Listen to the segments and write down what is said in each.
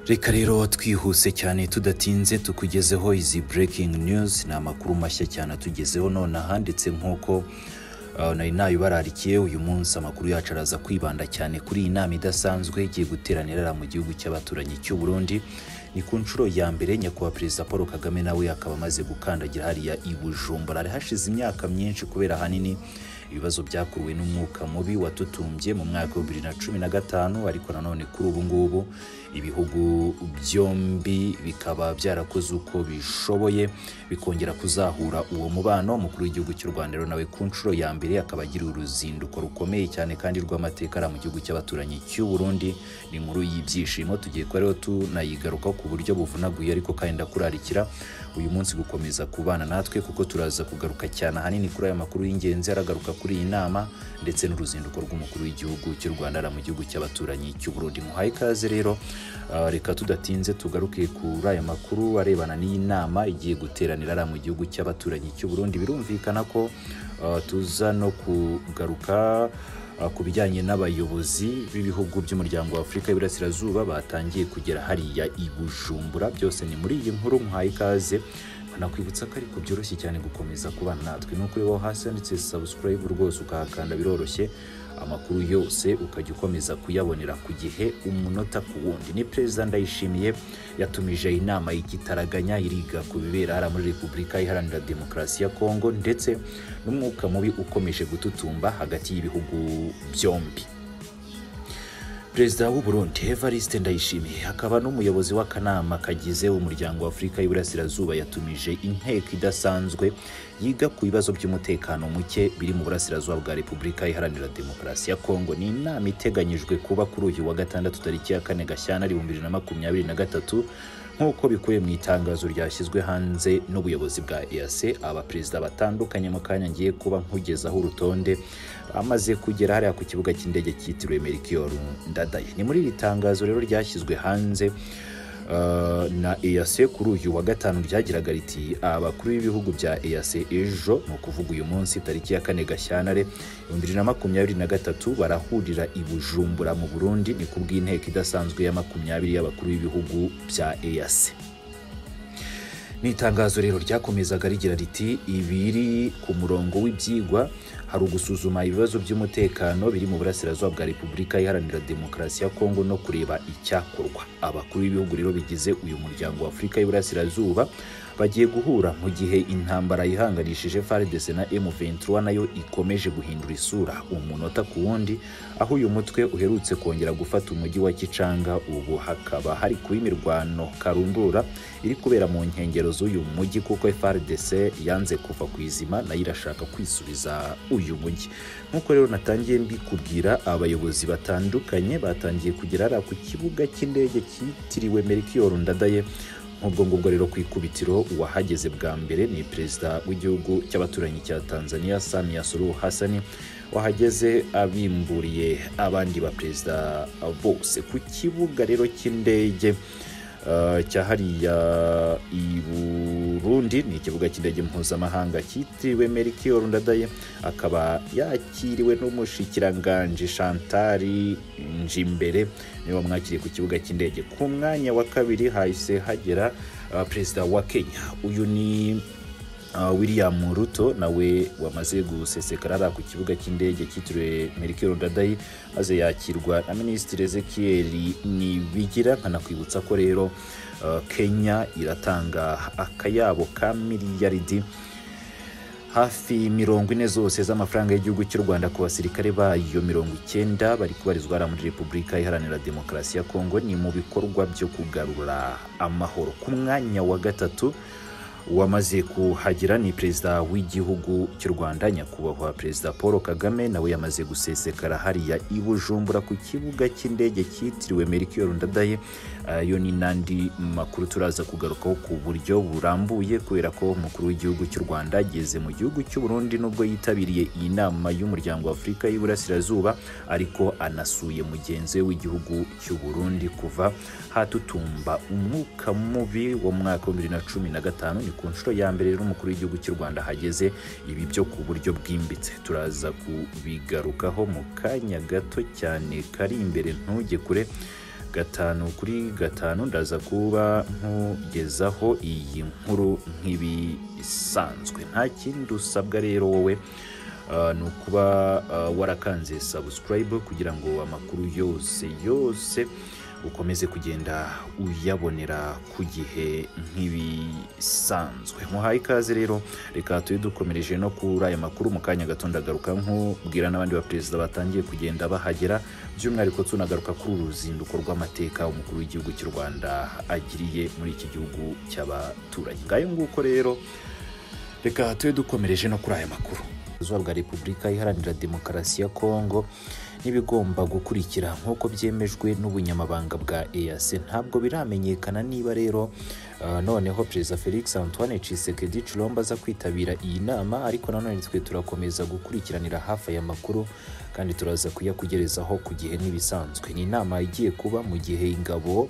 reka rero twihuse cyane tudatinze tukugezeho izi breaking news ni amakuru mashya cyane atugezeho none ahanditse nk'uko uh, nari nayibararikiye uyu munsi amakuru yacu araza kwibanda cyane kuri iyi nama idasanzwe igiye guteranira mu gihugu cy'abaturanyi cy'u Burundi ni ku nshuro ya mbere nyakubahwa perezida paul kagame nawe akaba amaze gukandagira hariya i bujumbura hari hashize imyaka myinshi kubera ahanini ibibazo byakuruwe n'umwuka mubi watutumbye mu mwaka wa bibiri na cumi na gatanu ariko nanone kuri ubu ngubu ibihugu byombi bikaba byarakoze uko bishoboye bikongera kuzahura uwo mubano umukuru w'igihugu cy'u rwanda rero nawe ku nshuro ya mbere akaba agira uruzinduko rukomeye cyane kandi rw'amateka ari mu gihugu cy'abaturanyi cy'u burundi ni inkuru y'ibyishimo tugiye kuba rero tunayigarukaho ku buryo buvunaguye ariko kandi ndakurarikira uyu munsi gukomeza kubana natwe kuko turaza kugaruka cyane ahanini kuri aya makuru y'ingenzi aragaruka kuri iyi nama ndetse n'uruzinduko rw'umukuru w'igihugu cy'u Rwanda ara mu gihugu cy'abaturanyi cy'u Burundi muhaye ikaze rero ah, reka tudatinze tugaruke kuri aya makuru arebana n'iyi nama igiye guteranira ara mu gihugu cy'abaturanyi cy'u Burundi birumvikana ko ah, tuza no kugaruka ah, ku bijyanye n'abayobozi b'ibihugu by'umuryango wa Afurika y'Iburasirazuba batangiye kugera hariya i Bujumbura byose ni muri iyi nkuru muhaye ikaze nakwibutsa ko ariko byoroshye cyane gukomeza kubana natwe ni ukureba aho hasi handitse subscribe rwose ukahakanda biroroshye amakuru yose ukajya ukomeza kuyabonera ku gihe umunota ku wundi ni perezida ndayishimiye yatumije inama y'igitaraganya iriga ku bibera hariya muri repubulika iharanira demokarasi ya kongo ndetse n'umwuka mubi ukomeje gututumba hagati y'ibihugu byombi perezida w'u Burundi Evariste Ndayishimiye akaba n'umuyobozi w'akanama kagize umuryango wa Afurika y'Iburasirazuba yatumije inteko idasanzwe yiga ku bibazo by'umutekano muke biri mu burasirazuba bwa Repubulika Iharanira Demokarasi ya Kongo ni inama iteganyijwe kuba kuri uyu wa gatandatu tariki ya kane Gashyantare ibihumbi bibiri na makumyabiri na gatatu nk'uko bikubiye mu itangazo ryashyizwe hanze n'ubuyobozi bwa EAC abaperezida batandukanye mu kanya ngiye kuba nkugezaho urutonde amaze kugera hariya ku kibuga cy'indege cyitiriwe Melchior Ndadaye ni muri iri tangazo rero ryashyizwe hanze uh, na EAC kuri uyu wa gatanu ryagiraga riti abakuru b'ibihugu bya EAC ejo ni ukuvuga uyu munsi tariki ya kane Gashyantare ibihumbi bibiri na makumyabiri na gatatu barahurira i Bujumbura mu Burundi ni ku bw'inteko idasanzwe ya makumyabiri y'abakuru b'ibihugu bya EAC ni itangazo rero ryakomezaga rigira riti ibiri ku murongo w'ibyigwa hari ugusuzuma ibibazo by'umutekano biri mu burasirazuba bwa repubulika iharanira demokarasi ya kongo no kureba icyakorwa abakuru b'ibihugu rero bigize uyu muryango wa afurika y'iburasirazuba bagiye guhura mu gihe intambara yihanganishije FARDC na M23 nayo ikomeje guhindura isura umunota ku wundi aho uyu mutwe uherutse kongera gufata umujyi wa Kicanga ubu hakaba hari kuba imirwano karumbura iri kubera mu nkengero z'uyu mujyi kuko FARDC yanze kuva ku izima nayo irashaka kwisubiza uyu mujyi nk'uko rero natangiye mbikubwira abayobozi batandukanye batangiye kugera hariya ku kibuga cy'indege cyitiriwe Melchior Ndadaye nk'ubwo ngubwo rero ku ikubitiro uwahageze bwa mbere ni perezida w'igihugu cy'abaturanyi cya tanzania samia suluhu hassan wahageze abimburiye abandi baperezida bose ku kibuga rero cy'indege uh, cya hariya i burundi ni ikibuga cy'indege mpuzamahanga cyitiriwe melchior ndadaye akaba yakiriwe n'umushikiranganji shantari njimbere niba mwakiriye ku kibuga cy'indege ku mwanya wa kabiri hahise hagera uh, perezida wa kenya uyu ni uh, william ruto nawe wamaze gusesekara ari ku kibuga cy'indege cyitiriwe melchior ndadayi maze yakirwa na minisitiri ezekiel nibigira nkanakwibutsa ko rero uh, kenya iratanga akayabo ka miliyaridi hafi mirongo ine zose z'amafaranga y'igihugu cy'u rwanda ku basirikare bayo mirongo icyenda bari kubarizwa hariya muri repubulika iharanira demokarasi ya kongo ni mu bikorwa byo kugarura amahoro ku mwanya wa gatatu wamaze kuhagira ni perezida w'igihugu cy'u rwanda nyakubahwa perezida paul kagame nawe yamaze gusesekara hariya i bujumbura ku kibuga cy'indege cyitiriwe melchior ndadaye ayo ni n'andi makuru turaza kugarukaho ku buryo burambuye kubera ko umukuru w'igihugu cy'u rwanda ageze mu gihugu cy'u burundi nubwo yitabiriye iyi nama y'umuryango wa afurika y'iburasirazuba ariko anasuye mugenzi we w'igihugu cy'u burundi kuva hatutumba umwuka mubi wo mu mwaka wa bibiri na cumi na gatanu ni ku nshuro ya mbere rero umukuru w'igihugu cy'u rwanda hageze ibi byo ku buryo bwimbitse turaza kubigarukaho mu kanya gato cyane kari imbere ntujye kure gatanu kuri gatanu ndaza kuba nkugezaho iyi nkuru nk'ibisanzwe nta kindi usabwa rero wowe ah, ni ukuba ah, warakanze subscribe kugira ngo amakuru yose yose ukomeze kugenda uyabonera ku gihe nk'ibisanzwe muhaye ikaze rero reka tube dukomereje no kuri aya makuru mu kanya gato ndagaruka nkubwira n'abandi baperezida batangiye kugenda bahagera by'umwihariko tunagaruka kuri uru ruzinduko rw'amateka umukuru w'igihugu cy'u rwanda agiriye muri iki gihugu cy'abaturage ngayo nguko rero reka tube dukomereje no kuri aya makuru zuba bwa repubulika iharanira demokarasi ya kongo n'ibigomba gukurikira nk'uko byemejwe n'ubunyamabanga bwa EAC ntabwo biramenyekana niba rero ah, noneho perezida felix antoine tshisekedi chilomba aza kwitabira iyi nama ariko nanone twe turakomeza gukurikiranira hafi aya makuru kandi turaza kuyakugerezaho ku gihe n'ibisanzwe ni inama igiye kuba mu gihe ingabo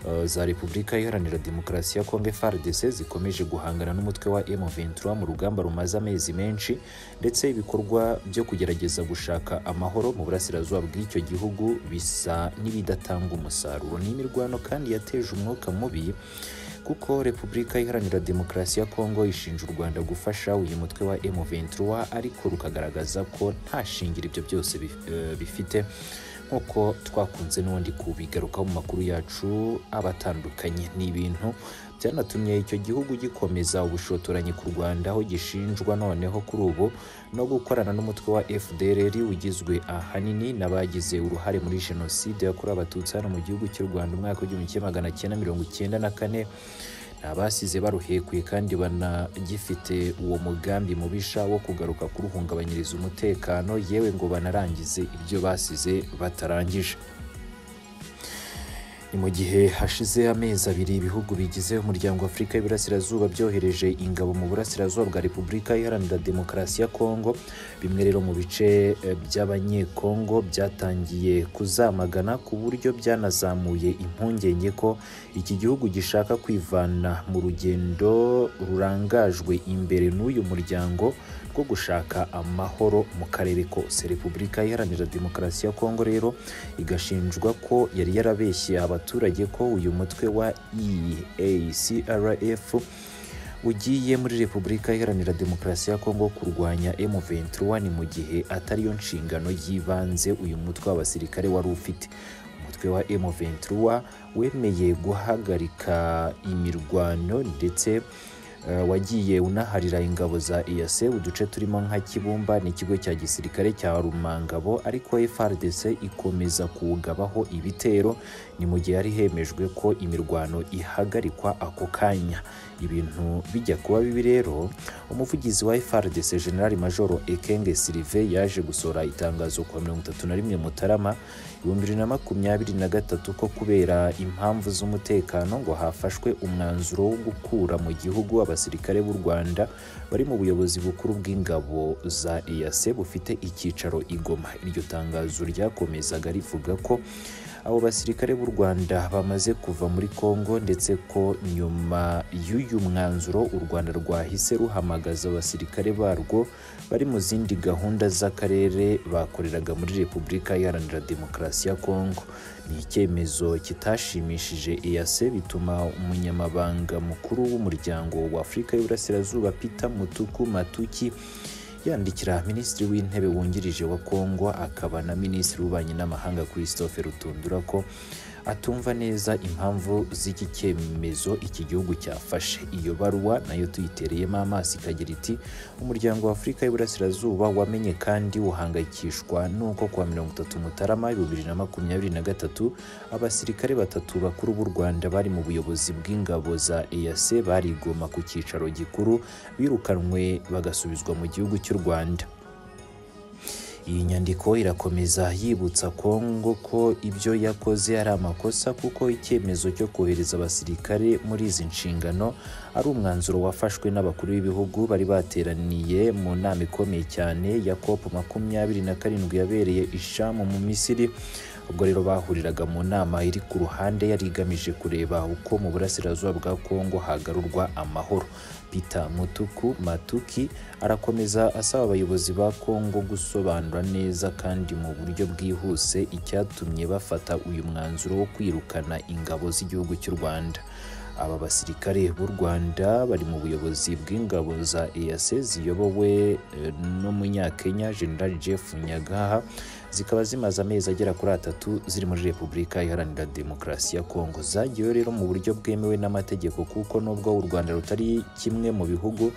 ah, za repubulika iharanira demokarasi ya kongo FARDC zikomeje guhangana n'umutwe wa M23 mu rugamba rumaze amezi menshi ndetse ibikorwa byo kugerageza gushaka amahoro mu burasirazuba bw'icyo gihugu bisa n'ibidatanga umusaruro ni imirwano kandi yateje umwuka mubi kuko repubulika iharanira demokarasi ya kongo ishinja u rwanda gufasha uyu mutwe wa M23 ariko rukagaragaza ko nta shingiro ibyo byose bif- eh, bifite nk'uko twakunze n'ubundi kubigarukaho mu makuru yacu aba atandukanye ni ibintu byanatumye icyo gihugu gikomeza ubushotoranyi ku rwanda aho gishinjwa noneho kuri ubu no gukorana n'umutwe wa fdrr ugizwe ahanini n'abagize uruhare muri jenoside yakorewe abatutsi hano mu gihugu cy'u rwanda umwaka w'igihumbi kimwe magana cyenda mirongo icyenda na kane ni abasize baruhekuye kandi banagifite uwo mugambi mubisha wo kugaruka kuruhungabanyiriza umutekano yewe ngo banarangize ibyo basize batarangije ni mu gihe hashize amezi abiri ibihugu bigize umuryango wa afurika y'iburasirazuba byohereje ingabo mu burasirazuba bwa repubulika iharanira demokarasi ya kongo bimwe rero mu bice eh, by'abanyekongo byatangiye kuzamagana ku buryo byanazamuye impungenge ko iki gihugu gishaka kwivana mu rugendo rurangajwe imbere n'uyu muryango rwo gushaka amahoro mu karere kose repubulika iharanira demokarasi ya kongo rero igashinjwa ko yari yarabeshye abaturage ko uyu mutwe wa eacrf ugiye muri repubulika iharanira demokarasi ya kongo kurwanya m23 ni mu gihe atariyo nshingano y'ibanze uyu mutwe w'abasirikare wari ufite umutwe wa m23 wemeye guhagarika imirwano ndetse eh, wagiye unaharira ingabo za EAC uduce turimo nka Kibumba n'ikigo cya gisirikare cya Rumangabo ariko FARDC ikomeza kuwugabaho ibitero ni mu gihe hari hemejwe ko imirwano ihagarikwa ako kanya ibintu bijya kuba bibi rero umuvugizi wa FARDC General Major Ekenge Sylvain yaje gusohora itangazo ku wa mirongo itatu na rimwe Mutarama ibihumbi bibiri na makumyabiri na gatatu ko kubera impamvu z'umutekano ngo hafashwe umwanzuro wo gukura mu gihugu abasirikare b'u Rwanda bari mu buyobozi bukuru bw'ingabo za EAC bufite icyicaro i Goma iryo tangazo ryakomezaga rivuga ko abo basirikare b'u Rwanda bamaze kuva muri Kongo ndetse ko nyuma y'uyu mwanzuro u Rwanda rwahise ruhamagaza abasirikare barwo bari mu zindi gahunda z'akarere bakoreraga muri Repubulika Iharanira Demokarasi ya Kongo ni icyemezo kitashimishije EAC bituma umunyamabanga mukuru w'umuryango wa Afurika y'Iburasirazuba Peter Mutuku Matuki yandikira minisitiri w'intebe wungirije wa kongo akaba na minisitiri w'ububanyi n'amahanga christophe rutundura ko atumva neza impamvu z'iki cyemezo iki gihugu cyafashe iyo baruwa nayo tuyitereyemo amaso ikagira iti umuryango wa afurika y'iburasirazuba wamenye kandi uhangayikishwa n'uko kuwa mirongo itatu mutarama ibihumbi bibiri na makumyabiri na gatatu abasirikare batatu bakuru b'u rwanda bari mu buyobozi bw'ingabo za eac barigoma ku cyicaro gikuru birukanwe bagasubizwa mu gihugu cy'u rwanda iyi nyandiko irakomeza yibutsa kongo ko ibyo yakoze ari amakosa kuko icyemezo cyo kohereza abasirikare muri izi nshingano ari umwanzuro wafashwe n'abakuru b'ibihugu bari bateraniye mu nama ikomeye cyane ya cop makumyabiri na karindwi yabereye ishamu mu misiri ubwo rero bahuriraga mu nama iri ku ruhande yari igamije kureba uko mu burasirazuba bwa Kongo hagarurwa amahoro Peter Mutuku Matuki arakomeza asaba abayobozi ba Kongo gusobanura neza kandi mu buryo bwihuse icyatumye bafata uyu mwanzuro wo kwirukana ingabo z'igihugu cy'u Rwanda aba basirikare b'u Rwanda bari mu buyobozi bw'ingabo za EAC ziyobowe eh, n'umunyakenya General Jeff Nyagaha zikaba zimaze amezi agera kuri atatu ziri muri Repubulika Iharanira Demokarasi ya Kongo zagiyeyo rero mu buryo bwemewe n'amategeko kuko nubwo u Rwanda rutari kimwe mu bihugu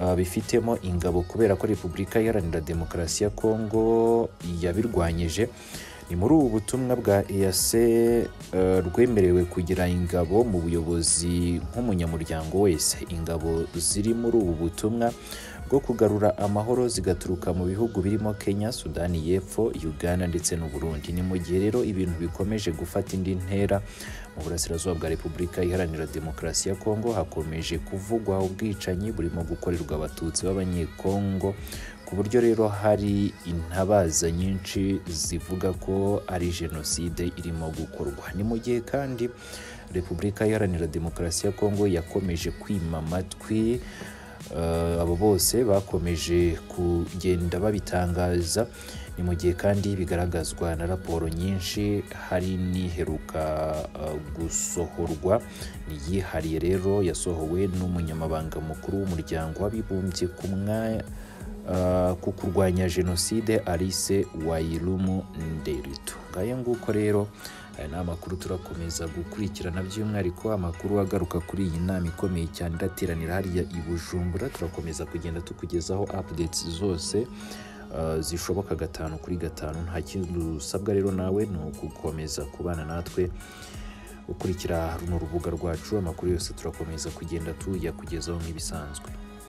ah, bifitemo ingabo kubera ko Repubulika Iharanira Demokarasi ya Kongo yabirwanyije ni muri ubu butumwa bwa EAC eh, rwemerewe kugira ingabo mu buyobozi nk'umunyamuryango wese ingabo ziri muri ubu butumwa bwo kugarura amahoro zigaturuka mu bihugu birimo Kenya, Sudani y'Epfo, Uganda ndetse n'u Burundi. Ni mu gihe rero ibintu bikomeje gufata indi ntera mu burasirazuba bwa Repubulika Iharanira Demokarasi ya Kongo hakomeje kuvugwa ubwicanyi burimo gukorerwa abatutsi b'abanyekongo ku buryo rero hari intabaza nyinshi zivuga ko ari jenoside irimo gukorwa ni mu gihe kandi repubulika iharanira demokarasi ya kongo yakomeje kwima amatwi eh, abo bose bakomeje kugenda babitangaza ni mu gihe kandi bigaragazwa na raporo nyinshi hari n'iheruka eh, gusohorwa niyihariye rero yasohowe n'umunyamabanga mukuru w'umuryango w'abibumbye ku mwanya Uh, ku kurwanya jenoside arise wayirumu nderitu ngaye nguko rero aya ni amakuru turakomeza gukurikirana by'umwihariko amakuru agaruka kuri iyi nama ikomeye cyane irateranira hariya i bujumbura turakomeza kugenda tukugezaho updates zose uh, zishoboka gatanu kuri gatanu nta kindi usabwa rero nawe ni ukukomeza kubana natwe ukurikira runo rubuga rwacu amakuru yose turakomeza kugenda tuyakugezaho nk'ibisanzwe